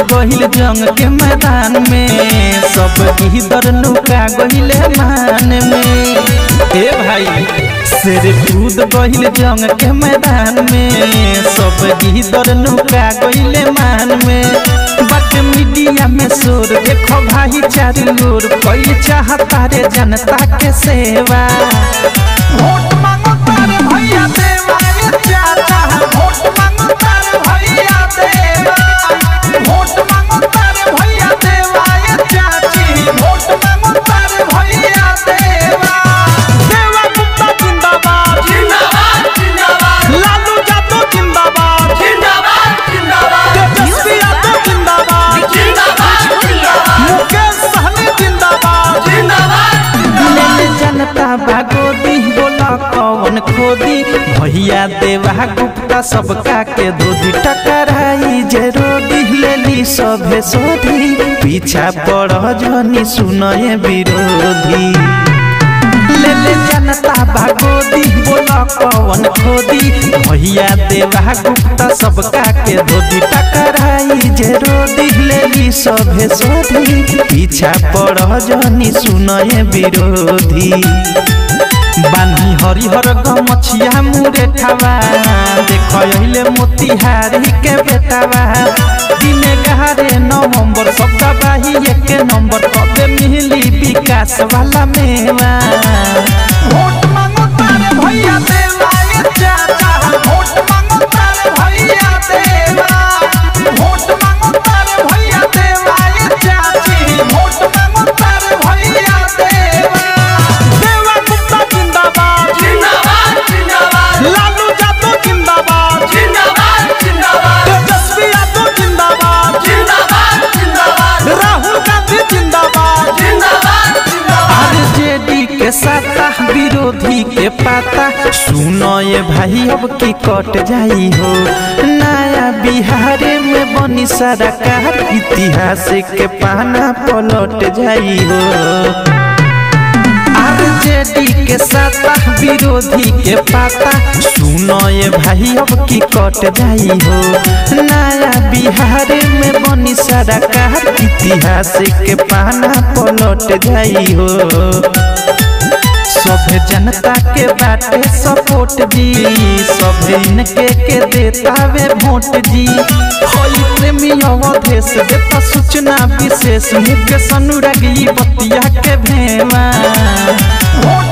गहिल जंग के मैदान में सब इधर नुका गहिले मान में ए भाई शेर कूद गहिल जंग के मैदान में सब इधर नुका गहिले मान में बट मीडिया में शोर देखो भाई चारू ओर कोई चाहता रे जनता के सेवा वोट मांगो तारे भैया देवा ये चाचा वोट मांगो तारे भैया देवा वोट मांगो तारे भैया देवा ये चाची वोट मांगो तारे भैया देवा देवा गुप्ता जिंदाबाद जिंदाबाद जिंदाबाद लालू यादव जिंदाबाद जिंदाबाद जिंदाबाद तेजस्वी यादव जिंदाबाद जिंदाबाद जिंदाबाद मुकेश सहनी जिंदाबाद जिंदाबाद ले जनता भागोदी बोला कौन खोदी भैया देवा गुप्ता सबका के दूधी टकराई जरोदी लेली सभे सोधी पीछा पड़ जनी सुनए विरोधी ले ले जनता भागोदी बोला कौन खोदी भैया देवा गुप्ता सबका के धोती टकराई जे रोदी लेली सभे सोधी पीछा पड़ जनी सुनए विरोधी बानी हरिहर गमछिया मुरे ठावा देख अइले मोतिहारी के बेटावा दिने गहारे नवंबर सबका बाही एक नंबर कबे मिली विकास वाला मेवा वोट मांगो तारे भैया देवा ये चाचा वोट मांगो तारे भैया देवा वोट मांगो तारे भैया देवा ये चाची वोट मांगो तारे भैया देवा देवा गुप्ता जिंदाबाद जिंदाबाद जिंदाबाद लालू यादव जिंदाबाद जिंदाबाद जिंदाबाद तेजस्वी यादव जिंदाबाद जिंदाबाद जिंदाबाद राहुल गांधी जिंदाबाद जिंदाबाद जिंदाबाद आरजेडी के साता विरोधी के पाता सुनो ये भाई अब की कट जाई हो नया बिहार में बनी सरकार इतिहास के पाना पलट जाई हो आरजेडी के साता विरोधी के पाता सुनो ये भाई अब की कट जाई हो नया बिहार में बनी सरकार इतिहास के पाना पलट जाई हो सभे जनता के बाटे सपोर्ट जी सभे इनके के देता वे वोट जी होई प्रेमी अवधेश देता सूचना विशेष मुकेश अनुरागी बतिया के भेवा वोट